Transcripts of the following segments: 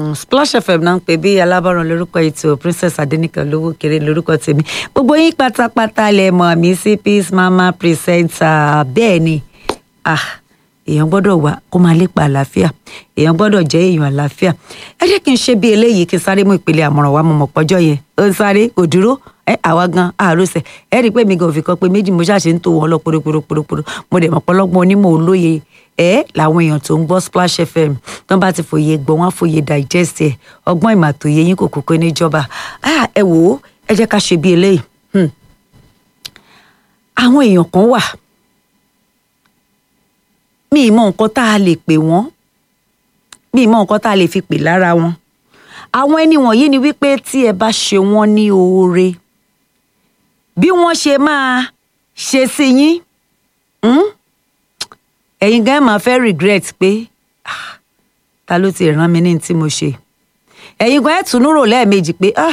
Splash FM náà ń pè bí alábọ̀ràn lórúkọ ètò Princess Adéníkàn lówó kéré lórúkọ tèmi gbogbo yín pátápátá lẹ mọ̀ mí sí Peace Mama presenter bẹ́ẹ̀ ni ah èèyàn gbọ́dọ̀ wà kó máa lépa àlàáfíà èèyàn gbọ́dọ̀ jẹ́ èèyàn àlàáfíà ẹ jẹ́ kí n ṣe bí eléyìí kí n sáré mú ìpele àmọ̀ràn wa mo mọ̀ pọ́jọ́ yẹn ó ń sáré kò dúró ẹ àwa gan àròsẹ ẹ rí i pé mi gan òfin kan pé méjì mo ṣàṣe ń tó wọn lọ pòròpòròpòrò mo dẹ̀ mọ̀ pọ́lọ́gbọ́n onímọ̀ olóye ẹ làwọn èèyàn tó ń gbọ́ Splash FM tó ń bá ti fòye gbọ́ wọn á fòye digest ẹ ọgbọ́n ìmọ̀ àtòye yín kò kókó níjọba ẹ wò ó ẹ jẹ́ ká ṣe bí eléyìí àwọn èèyàn kan wà mi ì mọ nǹkan tá a lè pè wọ́n mi ì mọ nǹkan tá a lè fi pè lára wọn àwọn ẹni wọ̀nyí ni wípé tí ẹ bá ṣe wọ́n ní oore bí wọ́n ṣe máa ṣe sí yín ẹ̀yin gan máa fẹ́ regret pé ah, ta ló ti rán mi ní tí mo ṣe ẹ̀yin gan ẹ̀ tún rò lẹ́ẹ̀mejì pé ah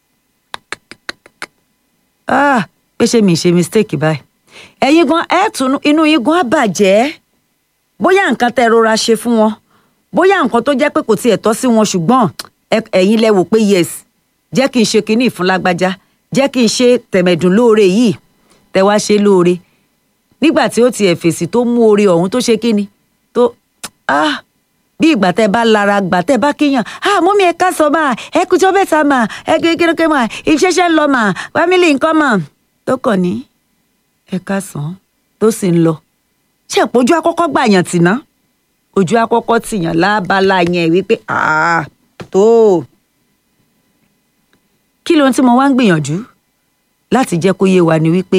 ah pé ṣé mi ṣe mistake báyìí ẹ̀yin gan ẹ̀ tún inú yín gan á bàjẹ́ bóyá nǹkan tẹ́ rọra ṣe fún wọn bóyá nǹkan tó jẹ́ pé kò tiẹ̀ tọ́ sí wọn ṣùgbọ́n ẹ̀yin lẹ wò pé yes jẹ́ kí n ṣe kinní ìfún lágbájá jẹ́ kí n ṣe tẹ̀mẹ̀dùn lóore yìí tẹ wá ṣe lóore nígbà tí ó tiẹ̀ fèsì tó mú oore ọ̀hún tó ṣe kíni tó ah bí ìgbà tẹ bá lara gbà tẹ bá kíyàn ah mú mi ẹ ká sọ máa ẹ kújọ bẹ́ta mà ẹ kékeré mà ìṣẹ̀ṣẹ̀ ń lọ mà fámìlì nǹkan mà tó kàn ní ẹ ká sàn tó sì ń lọ ṣe ìpọ́jú akọ́kọ́ gbàyàn tì ná ojú akọ́kọ́ tìyàn lábala yẹn wípé ah tó kí lóhun tí mo wá ń gbìyànjú láti jẹ́ kó yé wa ni wípé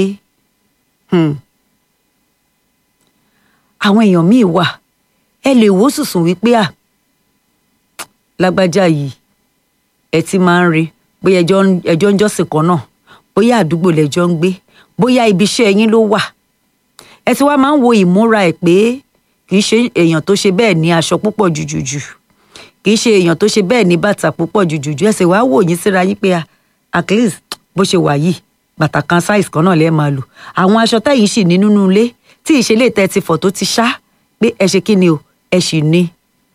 àwọn èèyàn míì wà ẹ lè wò sùsùn wípé à lágbájá yìí ẹ ti máa ń rí bóyá ẹjọ́ ń jọ́sìn kan náà bóyá àdúgbò lẹ́jọ́ ń gbé bóyá ibi iṣẹ́ yín ló wà ẹ ti wá máa ń wo ìmúra ẹ̀ pé kì í ṣe èèyàn tó ṣe bẹ́ẹ̀ ní aṣọ púpọ̀ jùjùjù kì í ṣe èèyàn tó ṣe bẹ́ẹ̀ ní bàtà púpọ̀ jùjùjù ẹ sì wá wò yín síra yín pé at least bó ṣe wà yìí bàtà kan size kan náà lẹ́ẹ̀ máa lò àwọn aṣọ tẹ́yìn sì ní nínú ilé tí ìṣẹ̀lẹ̀ tẹ́ ti fọ̀ tó ti ṣá pé ẹ ṣe kí ni o ẹ sì ní.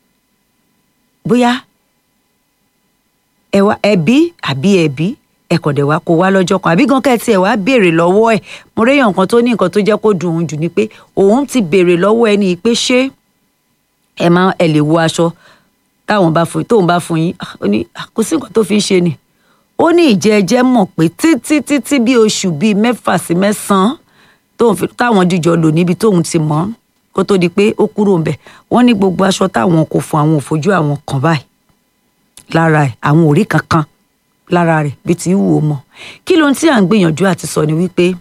bóyá ẹ wá ẹbí àbí ẹbí ẹ kàn dẹ̀ wá kó wá lọ́jọ́ kan àbí gan kẹ́tì ẹ̀ wá béèrè lọ́wọ́ ẹ̀ mo réyàn nǹkan tó ní nǹkan tó jẹ́ kó dùn ún jù ni pé òun ti béèrè lọ́wọ́ ẹni pé ṣé ẹ máa ẹ lè wo aṣọ táwọn bá fún tóun bá fún yín ó ní kò sí nǹkan tó fi ń ṣe ni ó ní ìjẹ́jẹ́ mọ̀ pé títí títí bí oṣù bíi mẹ́fà sí mẹ́sàn-án táwọn jíjọ lò níbi tóun ti mọ̀ kó tó di pé ó kúrò ń bẹ̀ wọ́n ní gbogbo aṣọ táwọn kò fún àwọn òfojú àwọn kan báyìí lára ẹ̀ àwọn ò rí kankan lára rẹ̀ bí ti wù ó mọ̀ kí ló ń tí à ń gbìyànjú àti sọ ni wípé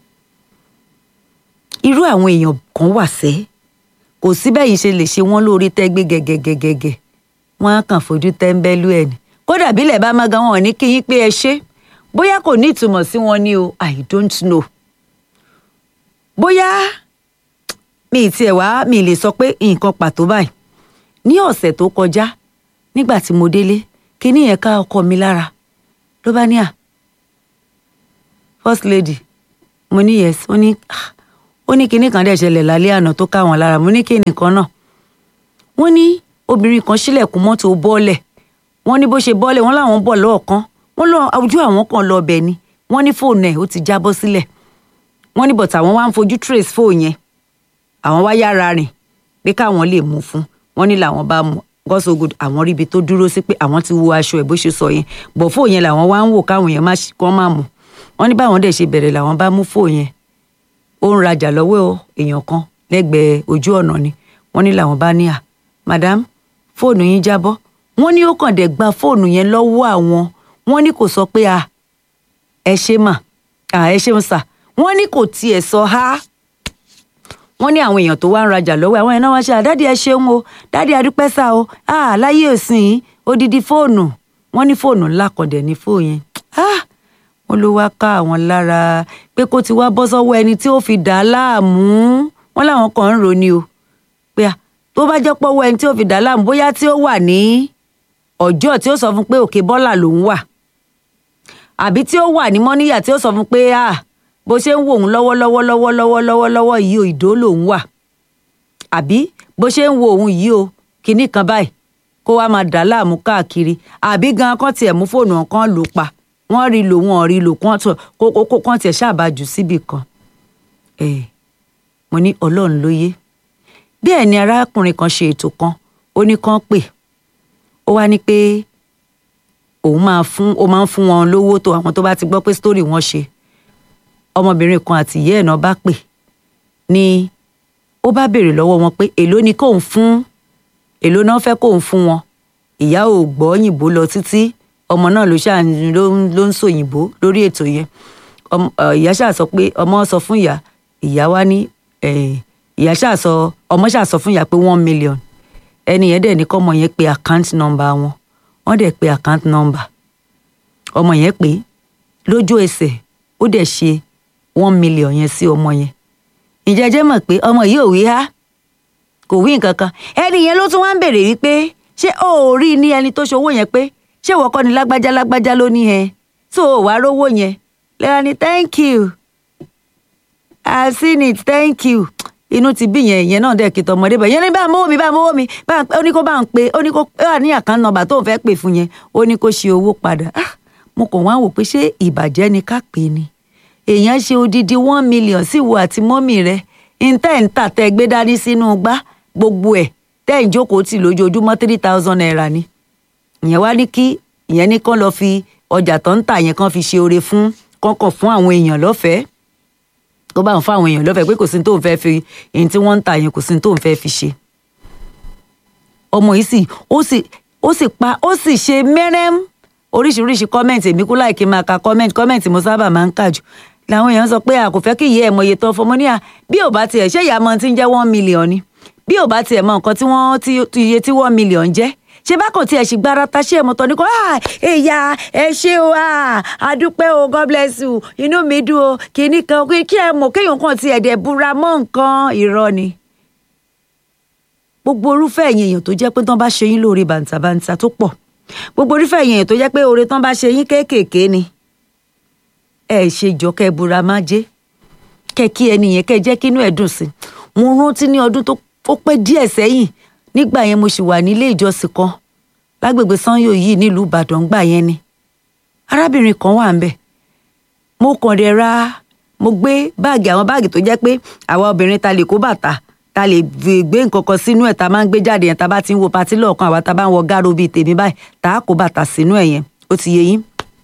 irú àwọn èèyàn kan wà sẹ́ kò sí bẹ́yìn ṣe lè ṣe wọ́n lórí tẹ́gbé gẹ́gẹ́gẹ́gẹ́ wọ́n á kàn fojú tẹ́ńbẹ́lú ẹ̀ ni kódà bílẹ̀ bá má gan wọn ní kí yín pé ẹ ṣe bóyá kò ní ìtumọ̀ sí wọn ní o i don't know bóyá mi ì tiẹ̀ wá mi lè sọ pé nǹkan pàtó báyìí ní ọ̀sẹ̀ tó kọjá nígbà tí mo délé kíní yẹn ká ọkọ mi lára ló bá ní à first lady mo ní yes ó ní ó ní kíní kan dẹ̀ ṣẹlẹ̀ lálẹ́ àná tó ká wọn lára mo ní kíní kan náà wọ́n ní obìnrin kan ṣílẹ̀kùn mọ́tò bọ́ọ̀lẹ̀ wọ́n ní bó ṣe bọ́ọ̀lẹ̀ wọ́n láwọn bọ̀ lọ́ọ̀kan wọ́n lọ ojú àwọn kan lọ ọbẹ̀ ni wọ́n ní fóònù ẹ̀ ó ti jábọ́ sílẹ̀ wọ́n ní bọ̀tà àwọn wá ń fojú trace fóònù yẹn àwọn wá yára rìn pé káwọn lè mú fún wọ́n ní làwọn bá mú God so good àwọn ríbi tó dúró sí pé àwọn ti wo aṣọ ẹ̀ bó ṣe sọ yẹn bọ̀ fóònù yẹn làwọn wá ń wò káwọn yẹn kán má mú wọ́n ní báwọn dẹ̀ ṣe bẹ̀rẹ̀ làwọn bá mú fóònù yẹn ó ń rajà lọ́wọ́ èèyàn kan lẹ́gbẹ̀ẹ́ ojú ọ̀nà ni wọ́n ní làwọn bá ní à madam fóònù yín jábọ́ wọ́n ní ó kàn dẹ̀ gba fóònù yẹn lọ́wọ́ àwọn wọ́n ní kò sọ pé a ẹ ṣe mà à ẹ ṣeun sà wọ́n ní kò tiẹ̀ sọ ha wọ́n ní àwọn èèyàn tó wá ń rajà lọ́wọ́ àwọn ẹ̀nà wọn ṣe àdádì ẹ ṣeun o dádì adúpẹ́ sá o à láyé òsìn odidi fóònù wọ́n ní fóònù ńlá kan dẹ̀ ní fóònù yẹn wọ́n ló wá ká àwọn lára pé kó ti wá bọ́ sọ́wọ́ ẹni tí ó fi dà á láàmú wọ́n láwọn kan ń roni o pé tó bá jẹ́ pọ́wọ́ ẹni tí ó fi dà á láàmú bóyá tí ó wà ní ọjọ́ tí ó sọ fún pé òkè bọ́là lòún wà àbí tí ó wà ní mọ́níyà tí ó sọ fún pé ah bó ṣe ń wò òun lọ́wọ́lọ́wọ́ lọ́wọ́lọ́wọ́ lọ́wọ́lọ́wọ́ yìí o ìdó lòún wà àbí bó ṣe ń wo òun yìí o kinní kan báyìí kó wá máa dà láàmú káàkiri àbí gan kán tiẹ̀ mú fóònù kan lù pa wọ́n rí lò wọ́n rí lò kán tó kó kó kó kán tiẹ̀ ṣàbàjù síbì kan ẹ̀ mo ní ọlọ́run ló yé bẹ́ẹ̀ ni arákùnrin kan ṣe ètò kan ó ní kán pè ó wá ní pé òun máa fún ó máa ń fún wọn lówó tó àwọn tó bá ti gbọ́ pé sítórì wọn ṣe ọmọbìnrin kan àti ìyá ẹ̀ náà bá pè ní ó bá béèrè lọ́wọ́ wọn pé èló ni kóun fún èló náà fẹ́ kóun fún wọn ìyá ò gbọ́ òyìnbó lọ títí ọmọ náà ló ṣáà ló ń ló ń sòyìnbó lórí ètò yẹn ọmọ ẹ, ìyá ṣáà sọ pé ọmọ sọ fún ìyá ìyá wa ní ẹ, ìyá ṣáà sọ ọmọ ṣáà sọ fún ìyá pé one million ẹni yẹn dẹ̀ ní kọ́mọ yẹn pe account number wọn wọ́n dẹ̀ pe account number ọmọ yẹn pé lójú ẹsẹ̀ ó dẹ̀ ṣe one million yẹn sí ọmọ yẹn ǹjẹ́ ẹ jẹ́ mọ̀ pé ọmọ yìí ò wí há kò wí nǹkan kan ẹni yẹn ló tún wá ń béèrè wípé ṣé o ò rí i ní ẹni tó ṣòwò yẹn pé ṣé ìwọ kọ́ ni lágbájá lágbájá ló ní ẹ tó o wá rówó yẹn lẹ́la ni thank you i seen it thank you inú ti bí yẹn ìyẹn náà dẹ̀ kí tọmọdé bẹ̀ yẹn ní bá mówó mi bá mówó mi bá ń pẹ́ ó ní kó bá ń pe ó ní kó ó wà ní àkán nọ́mbà tó ń fẹ́ pè fún yẹn ó ní kó ṣe owó padà ah mo kàn wá wò pé ṣé ìbàjẹ́ ni ká pè é ni èèyàn ṣe odidi one million sí ìwọ àti mọ́mì rẹ̀ ìntẹ́ǹtà tẹ́ gbé dání sínú gbá gbogbo ẹ̀ tẹ́ ń jókòó tì lójoojúmọ́ three thousand naira ni ìyẹn wá ní kí ìyẹn ní kán lọ fi ọjà tó ń tà yẹn kán fi ṣe oore fún kọ́kàn fún àwọn èèyàn lọ́fẹ̀ẹ́ tó bá ń fún àwọn èèyàn lọ́fẹ̀ẹ́ pé kò sí ní tó ń fẹ́ fi èyí tí wọ́n ń tà yẹn kò sí ní tó ń fẹ́ fi ṣe ọmọ yìí sì ó sì ó sì pa ó sì ṣe mẹ́rẹ́m oríṣiríṣi kọ́mẹ̀ntì èmi kú láì kí n máa ka kọ́mẹ̀ntì kọ́mẹ̀ntì mo sábà máa ń kà jù làwọn èèyàn sọ pé a kò fẹ́ kí ìyá ẹ̀ mọ iye tó fọmọ ní à bí ò bá tiẹ̀ ṣé ìyá mọ ti ń jẹ́ one million ni bí ò bá tiẹ̀ mọ nǹkan tí wọ́n ti iye tí one million jẹ́ ṣé bá kò tiẹ̀ sì gbára ta ṣé ẹ̀mọ́tọ́ ní kò ah èyà ẹ ṣé o ah adúpẹ́ o god bless you inú mi dùn o kìíní kan kí ẹ mọ̀ kéèyàn kan tiẹ̀ dẹ̀ búra mọ́ nǹkan irọ́ ni gbogbo orúfẹ́ ẹ̀yìn èèyàn tó jẹ́ pé tán bá ṣe yín lóore bàǹtàbàǹtà tó pọ̀ gbogbo orúfẹ́ ẹ̀yìn èèyàn tó jẹ́ pé oore tán bá ṣe yín kéékèèké ni ẹ ṣe jọ kẹ búra má jẹ́ kẹ kí ẹni yẹn kẹ jẹ́ kínú ẹ̀ dùn sí mo rántí ní ọdún tó ó pẹ́ díẹ̀ sẹ́yìn nígbà yẹn mo sì wà nílé ìjọsìn kan lágbègbè sanyo yìí nílùú ìbàdàn gbà yẹn ni arábìnrin kan wà ń bẹ̀ mo kàn dẹ̀ ra mo gbé báàgì àwọn báàgì tó jẹ́ pé àwa obìnrin ta lè kó bàtà ta lè gbé nǹkan kan sínú ẹ̀ ta máa ń gbé jáde yẹn ta bá ti ń wo patí lọ́ọ̀kan àwa ta bá ń wọ gáàrò bíi tèmi báyìí ta á kó bàtà sínú ẹ̀ yẹn ó ti yé yín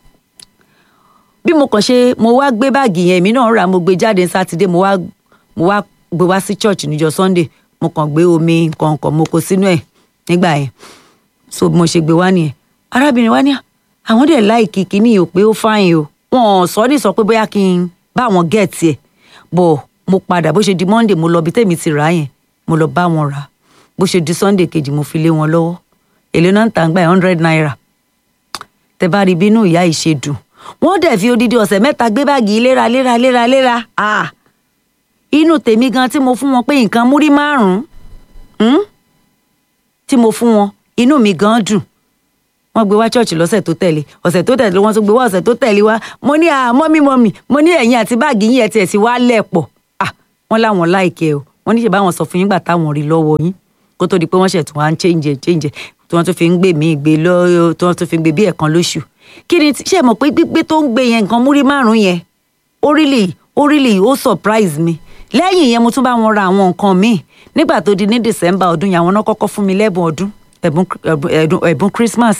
bí mo kàn ṣe mo wá gbé báàgì yẹn èmi náà rà mo gbé jáde sátidé mo wá mo wá gbé wá sí church níjọ́ sunday mo kàn gbé omi nǹkan kan mo kó sínú ẹ̀ nígbà yẹn so bí mo ṣe gbé wá nìyẹn arábìnrin wa ní àwọn dẹ̀ láìkí kíní o pé ó fáyìn o wọn ò sọ ní sọ pé bóyá kí n bá wọn gẹ̀ẹ́tì ẹ̀ bọ̀ mo padà bó ṣe di monday mo lọ bí tèmi ti rà á yẹn mo lọ bá wọn rà bó ṣe di sunday kejì mo fi lé wọn lọ́wọ́ èlé náà ń tà ń gbà hundred naira tẹ bá rí bínú ìyá yìí ṣe dùn wọ́n dẹ̀ fi odidi ọ̀sẹ̀ mẹ́ta gbé báàgì léra léra léra léra ah inú tèmi gan tí mo fún wọn pé nǹkan múrí márùn-ún tí mo fún wọn inú mi gan dùn wọ́n gbé wá ṣọ́ọ̀ṣì lọ́sẹ̀ tó tẹ̀lé ọ̀sẹ̀ tó tẹ̀lé wọ́n tún gbé wá ọ̀sẹ̀ tó tẹ̀lé wá mo ní à mọ́mí mọ́mí mo ní ẹ̀yìn àti báàgì yín ẹ̀ tiẹ̀ ti wá lẹ̀pọ̀ ah wọ́n láwọn láìkẹ́ o wọ́n ní ṣe báwọn sọ fún yín gbà táwọn rí lọ́wọ́ yín kó tó di pé wọ́n ṣẹ̀ tún wá ń change change tí wọ́n tún fi ń gbé mí gbé lọ́ọ́ tí wọ́n tún fi ń gbé bí ẹ̀kan lóṣù kí ni ṣe mọ̀ pé gbígbé tó ń gbé yẹn nǹkan múrí márùn yẹn ó really ó really ó surprise mi lẹ́yìn yẹn mo tún bá wọn ra àwọn nǹkan míì nígbà tó di ní december ọdún yẹn àwọn náà kọ́kọ́ fún mi lẹ́bùn ọdún ẹ̀bùn ẹ̀bùn christmas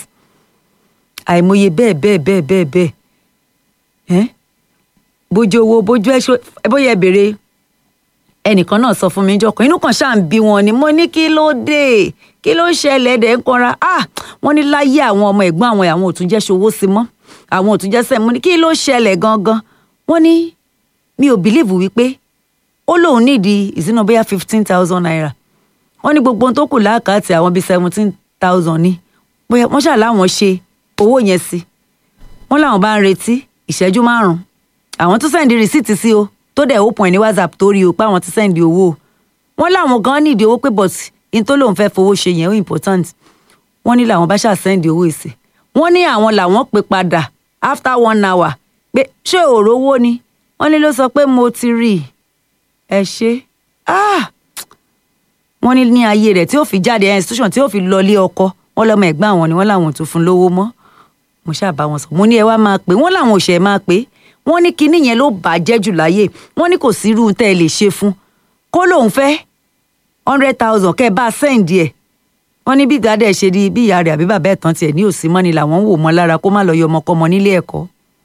àìmọye bẹ́ẹ̀ bẹ́ẹ̀ bẹ́ẹ̀ bẹ́ẹ̀ bẹ́ẹ̀ ẹ́ bójú owó bójú ẹ̀ṣọ́ bóyá béèrè ẹnìkan náà sọ fún mi jọkàn inú kan ṣáà ń bí wọn ni mo ní kí ló dé kí ló ṣẹlẹ̀ dẹ̀ ń kanra ah wọ́n ní láyé àwọn ọmọ ẹ̀gbọ́n àwọn àwọn òtún jẹ́ ṣòwò sí mọ́ àwọn òtún jẹ́ sẹ́mu ní kí ló ṣẹlẹ̀ gangan wọ́n ní mi ò bìlíìfù wípé ó lóun nídìí ìsínú bóyá fifteen thousand naira wọ́n ní gbogbo ohun tó kù láàkàtì àwọn bíi seventeen thousand ní bóyá wọ́n ṣáà láwọn ṣe owó yẹn sí wọ́n láwọn bá ń retí ìṣẹ́jú márùn-ún àwọn tún sẹ́ndì rìsíìtì sí o tó dẹ̀ open ẹ̀ ní whatsapp tó rí o pé àwọn ti sẹ́ndì owó o wọ́n láwọn gan nídìí owó pé but in tó lóun fẹ́ fowó ṣe yẹn ó important wọ́n ní làwọn bá ṣáà sẹ́ndì owó ìsìn wọ́n ní àwọn làwọn pè padà after one hour pé ṣé òòrò owó ni wọ́n ní ló sọ pé mo ti rí i ẹ ṣe ah wọ́n ní ní ayé rẹ̀ tí ó fi jáde institution tí ó fi lọlé ọkọ wọ́n lọ́mọ ẹ̀gbọ́n àwọn ni wọ́n làwọn ò tún fún lówó mọ́ mo ṣáà bá wọn sọ mo ní ẹ wá máa pè wọ́n làwọn ò ṣe máa pè wọ́n ní kinní yẹn ló bàjẹ́ jù láyé wọ́n ní kò sí irú tẹ́ ẹ lè ṣe fún kó lóun fẹ́ hundred thousand kẹ́ ẹ bá sẹ́ǹdì ẹ̀ wọ́n ní bí ìdádẹ ṣe di bí ìyá rẹ̀ àbí bàbá ẹ̀tàn tiẹ̀ ní òsì mọ́ni làwọn ń wò mọ́ lára kó má lọ yọ ọmọkọ́mọ nílé ẹ̀kọ́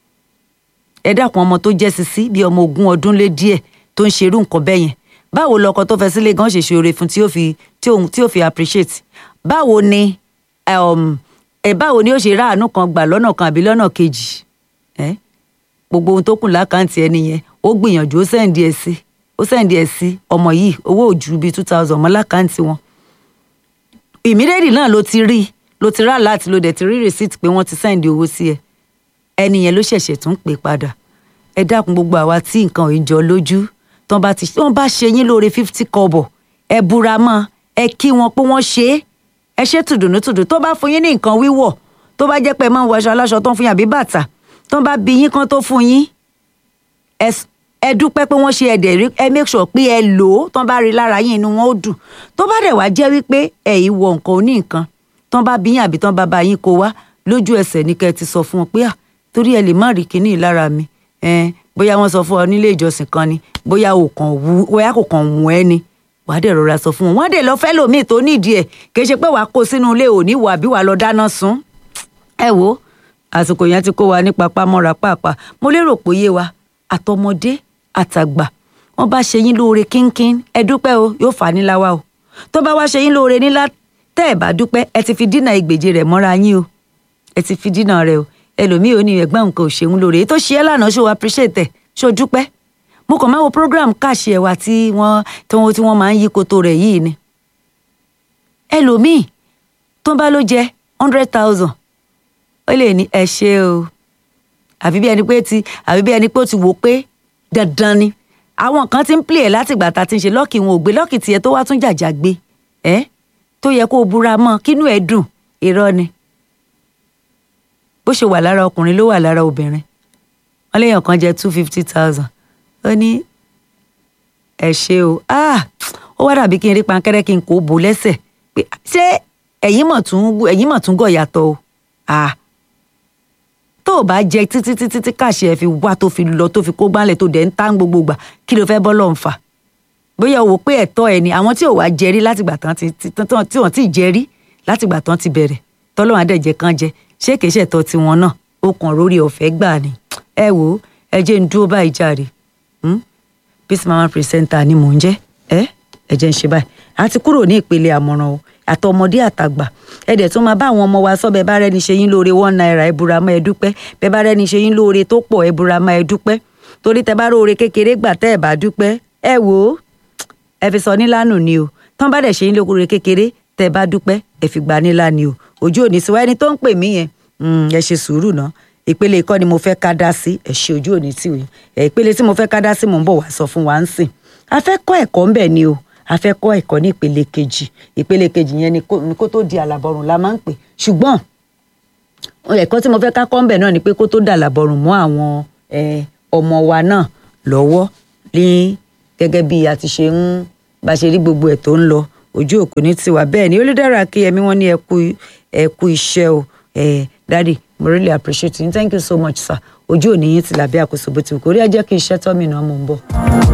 ẹ dákun ọmọ tó jẹ́ sisi bí ọmọ ogún ọdún lé díẹ̀ tó ń ṣerú nǹkan bẹ́ẹ̀ yẹn báwo lọkọ tó fẹ́ sílé gan ṣe ṣe oore fún tí ó fi tí ó tí ó fi appreciate báwo ni um, ẹ báwo ni ó ṣe ráàánú kan gbà lọ́nà kan àbí lọ́nà kejì ẹ gbogbo ohun tó kù lákàntì ẹni yẹn ó gbìyànjú ó sẹ́ǹdì ẹ̀ sí ó sẹ́ǹdì ẹ̀ sí ọmọ yìí owó òjú bíi two thousand mọ́ lákàntì wọn ìmírẹ́rì náà ló ti rí ló ti rà láti ló dẹ̀ ti rí receipt pé wọ́n ti sẹ́ǹdì owó sí ẹ ẹni yẹn ló ṣẹ̀ṣẹ̀ tún pè padà ẹ dákun gbogbo àwa tí nǹkan ò ń jọ lójú tán bá ti wọ́n bá ṣe yín lóore fifty kọ́bọ̀ ẹ búra mọ́ ẹ kí wọn pé wọ́n ṣe é ẹ ṣe tùdùnú tùdù tó bá fún yín ní nǹkan wíwọ̀ tó bá jẹ́ pé ẹ máa ń wọ aṣọ aláṣọ tó ń fún yín àbí bàtà tó bá bí yín kan tó fún yín ẹ s- ẹ dúpẹ́ pé wọ́n ṣe ẹ̀dẹ̀ rí ẹ make sure pé ẹ lò ó tó bá rí lára yín inú wọn ó dùn tó bá dẹ̀ wá jẹ́ wípé ẹ̀yin wọ nǹkan oní nǹkan tó bá bí yín àbí tó bá bá yín kó wá lójú ẹsẹ̀ ní kẹ́ ẹ ti sọ fún wọn pé à torí ẹ lè má rí kinní lára mi ẹn bóyá wọ́n sọ fún ọ nílé ìjọsìn kan ni bóyá ò kàn wú bóyá kò kàn wù ẹ́ ni wàá dẹ̀ rọra sọ fún wọn wọ́n á dẹ̀ lọ fẹ́ lòmíì tó nídìí ẹ̀ kì í ṣe pé wàá kó sínú ilé òní wà bí wàá lọ dáná sun ẹ wo àsìkò yẹn ti kó wa ní papá mọ́ra pàápàá mo lérò pé yé wa àtọmọdé àtàgbà wọ́n bá ṣe yín lóore kínkín ẹ dúpẹ́ o yóò fà á nílá wa o tó bá wá ṣe yín lóore nílá tẹ́ ẹ bá dúpẹ́ ẹ ti fi dínà ìgbèje rẹ̀ mọ́ra yín o ẹ ti fi dínà rẹ̀ o ẹlòmíì ò ní ẹ̀gbọ́n nǹkan ò ṣeun lóore èyí tó ṣe é lánàá ṣó appreciate ẹ̀ ṣó dúpẹ́ mo kàn máa wo program káàṣì ẹ̀wà tí wọ́n tí wọ́n tí wọ́n máa ń yí koto rẹ̀ yìí ni ẹlòmíì tó bá ló jẹ hundred thousand ó lè ní ẹ ṣe o àbí bí ẹni pé ti àbí bí ẹni pé ó ti wò pé dandan ni àwọn kan ti ń play ẹ̀ látìgbà tá a ti ń ṣe lọ́ọ̀kì wọn ò gbé lọ́ọ̀kì tiẹ̀ tó wá tún jàjà gbé ẹ́ tó yẹ kó o búra mọ́ kínú ẹ̀ dùn irọ́ ni bó ṣe wà lára ọkùnrin ló wà lára obìnrin wọn léèyàn kan jẹ two fifty thousand ó ní ẹ ṣe o ah ó wá dàbí kí n rí pankẹ́rẹ́ kí n kò bò lẹ́sẹ̀ pé ṣé ẹ̀yin mọ̀ tún ẹ̀yin mọ̀ tún gọ̀ yàtọ̀ o ah tó o bá jẹ títí títí tí káṣí ẹ fi wá tó fi lọ tó fi kó gbálẹ̀ tó dẹ̀ ń tán gbogbo gbà kí ló fẹ́ bọ́ lọ́n fà bóyá o wò pé ẹ̀tọ́ ẹ ni àwọn tí ò wá jẹrí látìgbà tán ti tí tán- tí wọ́n ti jẹrí látìgbà tán ti bẹ̀rẹ̀ tọ́lọ́run àdẹ̀jẹ̀ kan jẹ ṣé kìí ṣẹ̀tọ́ tiwọn náà ó kàn rórí ọ̀fẹ́ gbà ni ẹ wò ó ẹ jẹ́ ń dúró báyìí jàre hmm? peace mama presenter ni mò ń jẹ́ ẹ ẹ jẹ́ ń ṣe báyìí a ti kúrò ní ìpele àmọ̀ràn o àtọmọdé àtàgbà ẹ dẹ̀ tún máa bá àwọn ọmọ wa sọ bẹ́ẹ̀ bá rẹ́ni ṣe yín lóore one naira ẹ búra mọ́ ẹ dúpẹ́ bẹ́ẹ̀ bá rẹ́ni ṣe yín lóore tó pọ̀ ẹ búra mọ́ ẹ dúpẹ́ torí tẹ bá róore kékeré gbà tẹ́ ẹ bá dúpẹ́ ẹ wò ó ẹ fi sọ nílànà ni o tán bá dẹ̀ ṣe yín lóore kékeré tẹ́ ẹ bá dúpẹ́ ẹ fi gbà nílà ni o ojú òní sí wa ẹni tó ń pè mí yẹn mm, ẹ ṣe sùúrù náà ìpele ìkọ́ ni mo fẹ́ ká dá sí ẹ ṣe ojú òní tí o yẹn ẹ ìpele tí mo fẹ́ ká dá sí mò ń bọ̀ wá sọ fún wa ń sìn a fẹ́ kọ́ ẹ̀kọ́ ń bẹ̀ ni o a fẹ́ kọ́ ẹ̀kọ́ ní ìpele kejì ìpele kejì yẹn ni kó ni kó tó di àlàbọ̀rùn la máa ń pè ṣùgbọ́n ẹ̀kọ́ tí mo fẹ́ ká kọ́ ń bẹ̀ náà ni pé kó tó dà àlàbọ̀rùn mọ́ àwọn eh, ọmọ wa náà lọ́wọ́ ní gẹ́gẹ́ bí a ti ṣe ń bá ṣe rí gbogbo ẹ̀ tó ń lọ ojú òkú ní tiwa bẹ́ẹ̀ ni olùdára kíyẹmí wọn ní ẹ kú ẹ kú iṣẹ́ o ẹ dádì mo really appreciate you thank you so much sir ojú òní yín ti làbẹ́ àkóso bó ti wù kó rí ẹ jẹ́ kí iṣẹ́ tọ́ mi náà mò ń bọ̀.